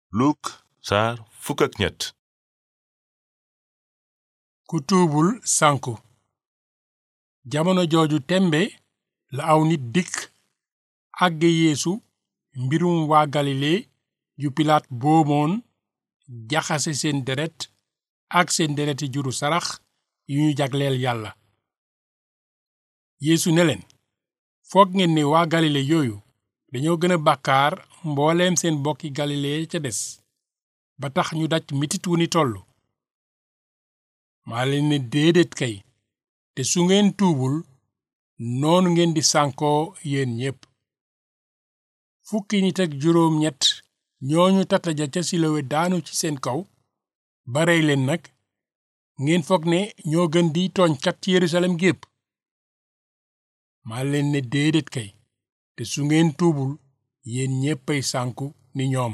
Luk saar fukk ak ñett ku tuubul sànku jamono jooju tembe la aw nit dikk àgge yeesu mbirum waa galile yu pilaat boomoon jaxase seen deret ak seen dereti juru sarax yu ñu jagleel yàlla yeesu ne leen foog ngeen ne waa galile yooyu dañoo gën a bàkkaar mbooleem seen bokki galile ca des ba tax ñu daj mitit wu ni tollu maa leen ne déedéet kay te su ngeen tuubul noonu ngeen di sànkoo yéen ñépp fukki nit ak juróom ñett ñooñu tataja ca silowe daanu ci seen kaw ba rey leen nag ngeen foog ne ñoo gën di tooñkat ci yerusalem gépp maa leen ne déedéet kay te su ngeen tuubul yéen ñéppay sànku ni ñoom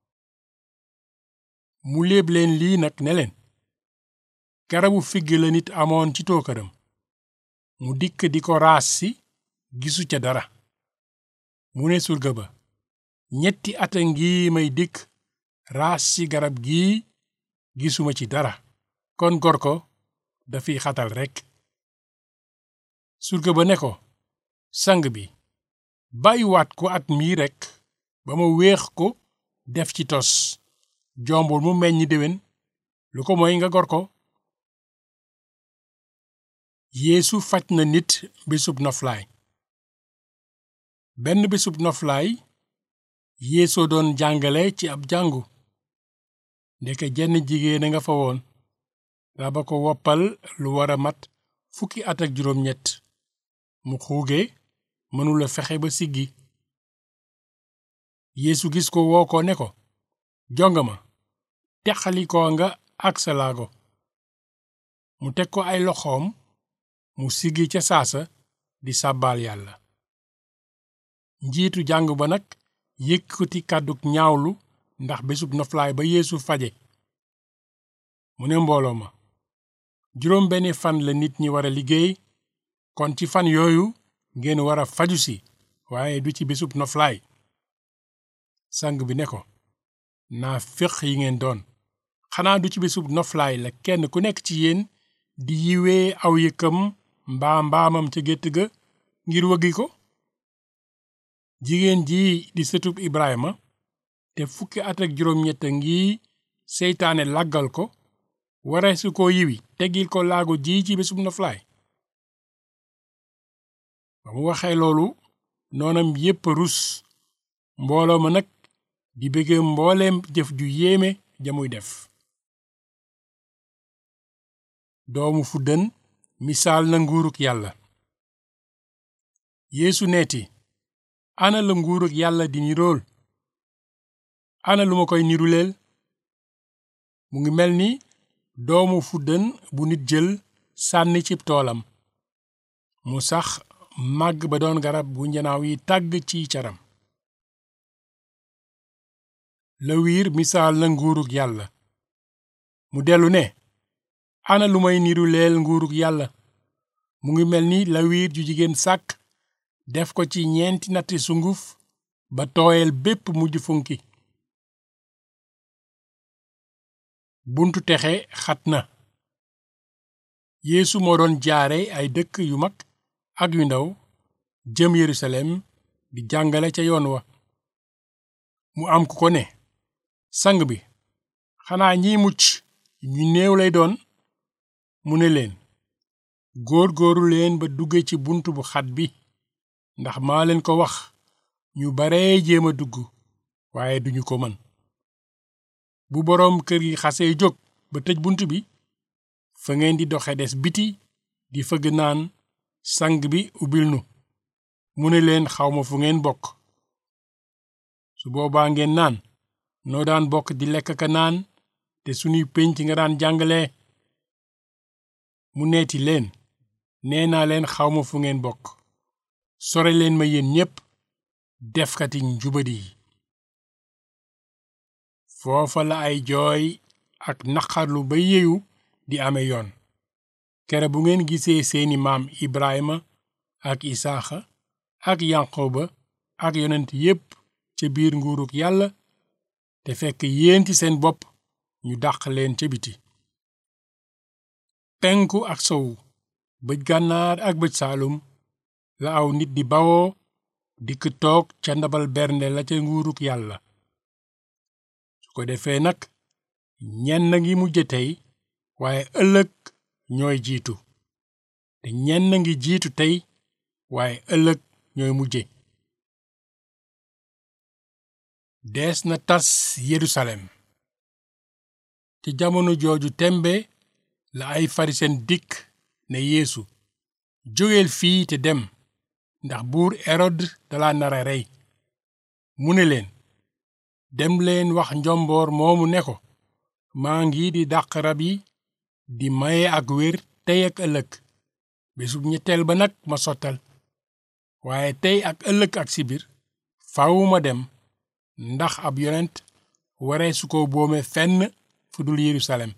mu léeb leen lii nag ne leen garabu figg la nit amoon ci tookaram mu dikk di ko raas si gisu ca dara mu ne surga ba ñetti ata ngi may dikk raas si garab gii gisuma ci dara kon gor ko dafiy xatal rekk surga ba ne ko sang bi bàyyiwaat ko at mii rekk ba ma wéex ko def ci tos jombul mu meññ déwén lu ko mooy nga gor ko yeesu faj na nit bésub noflaay benn bésub noflaay yeesoo doon jàngale ci ab jàngu ndeke jenn jigéen a nga fa woon raba ko woppal lu war a mat fukki at ak juróom ñett mu xuuge mënula fexe ba siggi yeesu gis ko woo ko ne ko jongama texalikoo nga ak sa laago mu teg ko ay loxoom mu siggi ca saasa di sàbbaal yàlla njiitu jàng ba nag yëkkati kàdduk ñaawlu ndax bésub noflaay ba yeesu faje mu ne mbooloo ma juróom benni fan la nit ñi war a liggéey kon ci fan yooyu ngeen war a faju si waaye du ci bésub noflaay sang bi ne ko naa féq yi ngeen doon xanaa du ci bésub noflaay la kenn ku nekk ci yéen di yiwee aw yëkkam mbaa mbaamam ca gétt ga ngir wëggi ko jigéen ji di sëtub Ibrahima te fukki at ak juróom-ñett ngi seytaane laggal ko ware su ko yiwi teggil ko laago ji ci bésub noflaay ba mu waxee loolu noonam yépp rus mbooloo ma nag di bëgge mbooleem jëf ju yéeme jamuy def doomu fuddën misaal na nguuruk yàlla yeesu neeti ana la nguuruk yàlla di nirool ana lu ma koy niruleel mu ngi mel ni doomu fuddën bu nit jël sànni cib toolam mu sax màgg ba doon garab gu njanaaw yi tàgg ci caram lawiir misaal na nguuruk yàlla mu dellu ne ana lu may niru leel nguuruk yàlla mu ngi mel ni lawiir ju jigéen sàkk def ko ci ñeenti natti sunguf ba tooyal bépp mujj funki buntu texe xat na yeesu moo doon jaare ay dëkk yu mag ak yu ndaw jëm yerusalem di jàngale ca yoon wa mu am ku ko ne sang bi xanaa ñiy mucc ñu néew lay doon mu ne leen góor góoru leen ba dugge ci bunt bu xat bi ndax maa leen ko wax ñu baree jéem a dugg waaye duñu ko mën bu boroom kër gi xasee jóg ba tëj bunt bi fa ngeen di doxe des biti di fëgg naan sang bi ubbil nu mu ne leen xawma fu ngeen bokk su boobaa ngeen naan noo daan bokk di lekk ka naan te sunuy pénc nga daan jàngale mu neeti leen nee naa leen xawma fu ngeen bokk sore leen ma yéen ñépp defkati njubadi yi foofa la ay jooy ak naqarlu ba yeeyu di ame yoon kere bu ngeen gisee seeni maam Ibrahima ak Isaaxa ak Yanqoba ak yonent yépp ca biir nguuruk yàlla te fekk yéen ci seen bopp ñu dàq leen ca biti penku ak sowu bëj gànnaar ak bëj saalum la aw nit di bawoo dikk toog ca ndabal bernde la ca nguuruk yàlla su ko defee nag ñenn ngi mujje tey waaye ëllëg ñooy jiitu te ñenn ngi jiitu tey waaye ëllëg ñooy mujje dees na tas Yerusalem ci jamono jooju tembe la ay farisen dikk ne Yeesu jógeel fii te dem ndax buur Erod dala nara rey mu ne leen dem leen wax njomboor moomu ne ko maa ngi di dàq rab yi di maye ak wér tey ak ëllëg bésub ñetteel ba nag ma sottal waaye tey ak ëllëg ak sibir faaw ma dem ndax ab yonent waree su ko boome fenn fu dul Yerusalem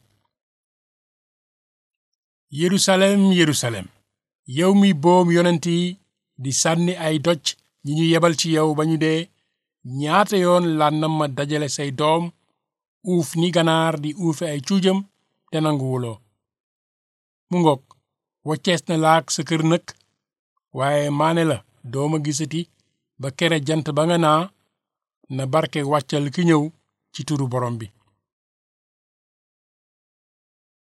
Yerusalem Yerusalem yow mi boom yonent yi di sànni ay doj ñi ñu yebal ci yow ba ñu dee ñaata yoon lànnam ma dajale say doom uuf ni ganaar di uufe ay cuujam te nanguwuloo mu ngoog waccees na laak sa kër nëkk waaye maane la dooma gisati ba kere jant ba nga naa na barke wàccal ki ñëw ci turu borom bi